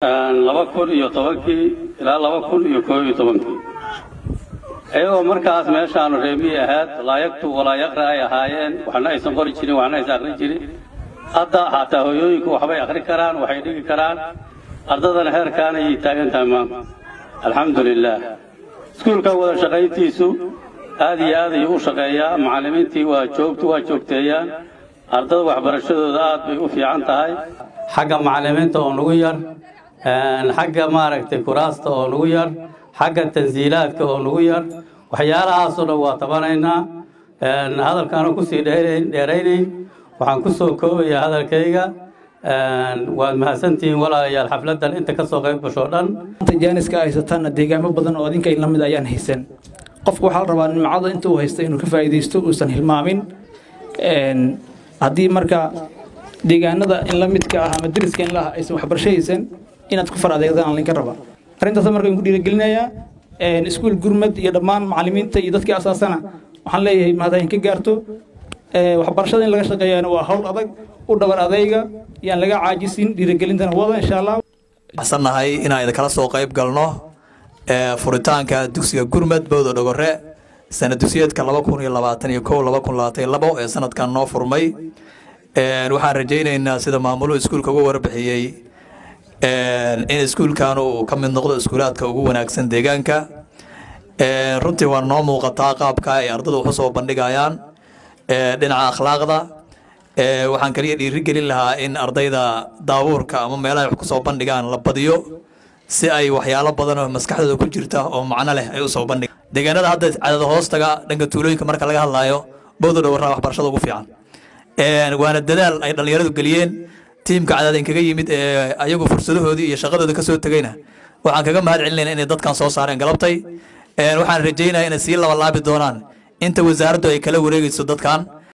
laba kun iyo tobankii ilaa laba kun iyo koob iyo tobankii iyagoo markaas meeshaanu reebiyi ahayd laa yaktub walaa yaqra ay ahaayeen waxna aysan qori jirin waxna aysan akhrin jirin hadda xataa hooyooyinku waxbay akhri karaan waxay dhigi karaan ardadana heerkaan ayay taagan tahay maanta alxamdu lilaah iskuulka wada shaqayntiisu aad iyo aad ayuu u shaqeeyaa macallimiintii waa joogtu waa joogteeyaan ardada waxbarashadooda aad bay u fiican tahay xagga macallimiinta oo nagu yar xagga maaragtay kuraasta oo nagu yar xagga tansiilaadka oo nagu yar waxyaalahaasoo dhan waa tabanaynaa hadalkaana kusii dheeraynayn waxaan ku soo koobayaa hadalkayga waad mahadsantihiin walaalayaal xafladdan inta ka soo qayb gashoo dhan jaaniska haysataanna deegaamo badan oo adinka la mid ayaan haysan qofku waxaa la rabaa nimcada inta uu haysta inuu ka faa'iidaysto uusan hilmaamin haddii marka deegaanada in la midka ah ama deriska in la ah aysan waxbarasho haysan inaad ku far adeegdaan aan linka rabaa arrintaas markaan ku dhiirigelinayaa iskuul gurmad iyo dhammaan macallimiinta iyo dadkii asaasana waxaan leeyahay mahadahin ka gaarto waxbarashada in laga shaqeeyana waa hawl adag u dhabar adayga yaan laga caajisin dhiirigelintana wada insha allah waxsannahay inaan idinkala soo qayb galno furitaanka dugsiga gurmad bowda dhogore sana dugsiyeedka laba kun iyo labaatan iyo kow laba kun labaatan iyo labo ee sanadkan noo furmay waxaan rajaynaynaa sida maamuluhu iskuulka uga warbixiyey in iskuulkan uu ka mid noqdo iskuulaadka ugu wanaagsan deegaanka runtii waa noo muuqataa qaabka ay ardadu wax usoo bandhigayaan dhinaca akhlaaqda waxaan kaliya dhiirigelin lahaa in ardayda daabuurka ama meelaha wax kusoo bandhigaan la badiyo si ay waxyaalo badan oo maskaxdooda ku jirta oo macno leh ay usoo bandhigaan deegaanada hadda cadada hoostaga dhanka tuulooyinka marka laga hadlaayo bowda dhowraa waxbarashada ugu fiican waana dadaal ay dhallinyaradu geliyeen tiimka cadaadin kaga yimid ee ayagu fursadahoodii iyo shaqadooda kasoo tegayna waxaan kaga mahad celinayna inay dadkan soo saareen galabtay waxaan rajaynaya inay sii labalaabi doonaan inta wasaaraddu ay kala wareegayso dadkan